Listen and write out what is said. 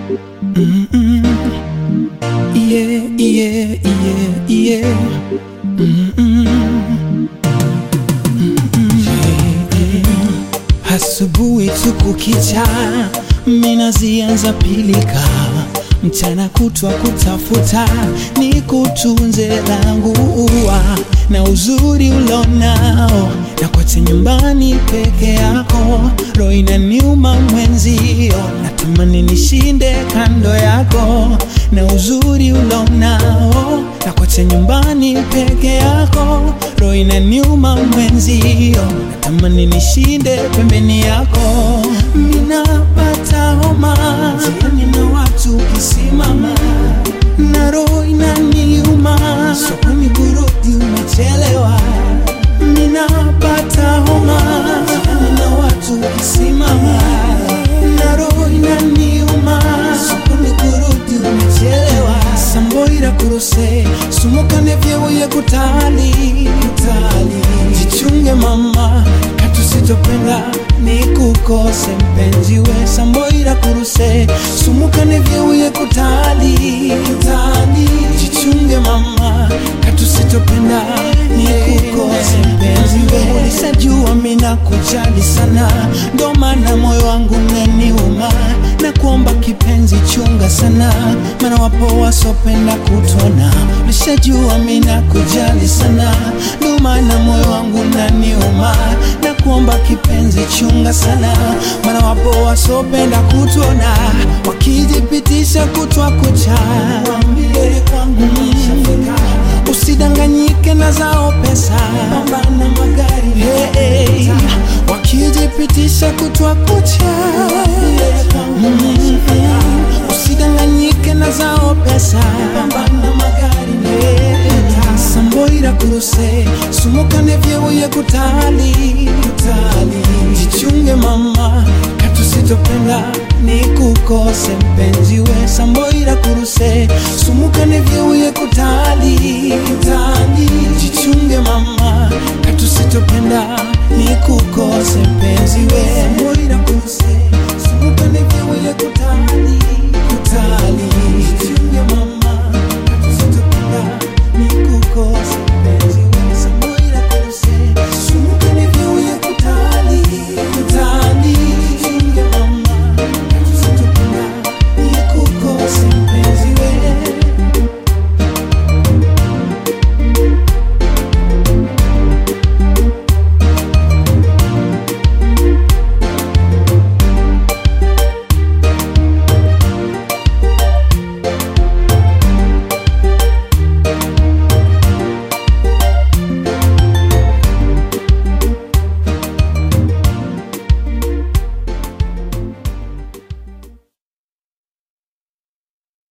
Mm-mm. Yeah, yeah, yeah, yeah. Mm-mm. Mm-mm. Asubuhi tu kukicha, mina zianza pilika, mchana kutwa kutafuta, ni kutunze langu ua na uzuri ulonao, na kote nyumbani peke yako, roho inaniuma mwenzio, natamani nishinde kando yako, na uzuri ulonao, na kote nyumbani peke yako, roho inaniuma mwenzio, natamani nishinde pembeni yako, minapata homa jiani na watu kisimama na roho inaniuma, sokoni kurudi umechelewa, ninapata homa jiani na watu kisimama na roho inaniuma, sokoni kurudi umechelewa, samboira kuruse sumukane vyewoye kutali kutali, jichunge mama katusitopenda nikukose mpenzi we samboira kuruse sumukane vyeuye kutali kutali jichunge mama katusitopenda nikukose mpenzi we ulisajua mina kujali sana ndo maana moyo wangu neniuma na kuomba kipenzi chunga sana maana wapo wasopenda kutona ulishajua mina kujali sana ndo maana moyo wangu naniuma na kuomba kipenzi chunga sana maana wapo wasopenda kutona wakijipitisha kutwa kucha Waambie kwangu nishafika. usidanganyike na zao pesa pambana magari hey, hey. wakijipitisha kutwa kucha Mm, usidanganyike na zao pesa pambana magari hey. samboira kuruse sumukane vyeuye kutali kutali jichunge mama katusitopenda nikukose mpenzi we samboira kuruse sumukane vyeuye kutali kutali jichunge mama katusitopenda nikukose mpenzi we samboira kuruse sumukane vyeuye kutali